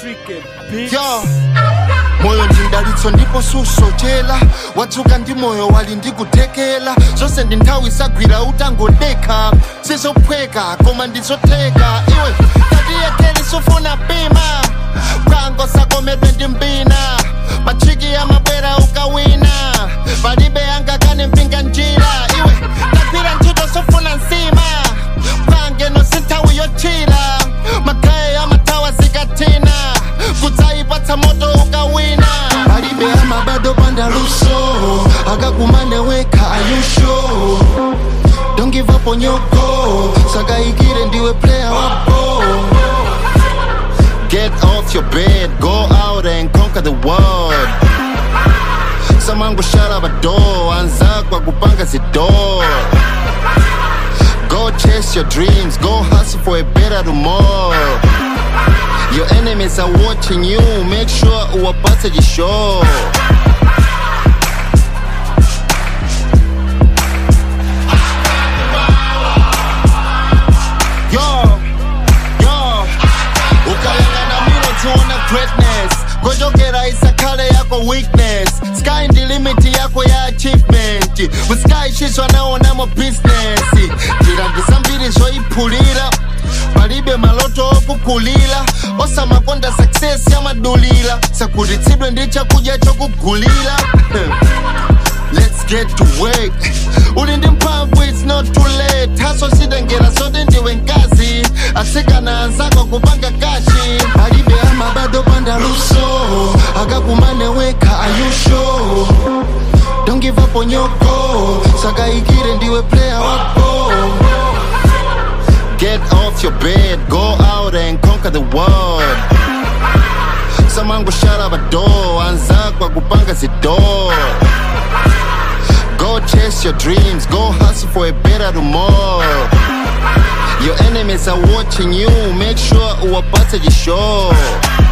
Tricky bitch. yo moyo ndindalitso ndipo susochera watsuka ndi moyo wali ndikuthekera zonse ndi nthawi isagwira utangodekha sizophweka koma ndizotheka iwe tatiyekheli sufuna pima kwango sakomedwe ndi mbina machiki amabwera ukawina palibe angakane mpinga njira iwe tagwira ntchito sofuna nsima pangeno sinthawi yochira magaye amathawa zikatina kudzayipatsa moto ukawina palibe amabado pandaluso akakumane wekha ayusho don't give up on your goal sakayikire ndiwe player wa ball Get off your bed, go out and conquer the world. Someone go shut up a door, anzakwa kupanga zidor. Go chase your dreams, go hustle for a better tomorrow. Your enemies are watching you, make sure uwapate jisho. Yo, yo, ukayangana miro tiona greatness ngochokera isakhale yako weakness sky ndi limit yako ya achievement musky chiswa naonamo business njira ndizambiri zoyiphulira palibe maloto okukulira osamakonda success yamadulira sakutitsidwe ndi chakudya chokugulira Let's get to work. Uli ndi mphamvu it's not too late. Haso sitengera sote ndiwe nkazi. Asikana anzako kupanga kashi. Alibe amabado panda luso. Akakumane weka ayusho. Don't give up on your goal. Sakayikire ndiwe player wa ball. Get off your bed, go out and conquer the world. Someone go shut up a door, anzakwa kupanga zidor. Go chase your dreams, go hustle for a better tomorrow. Your enemies are watching you, make sure uwapate jisho.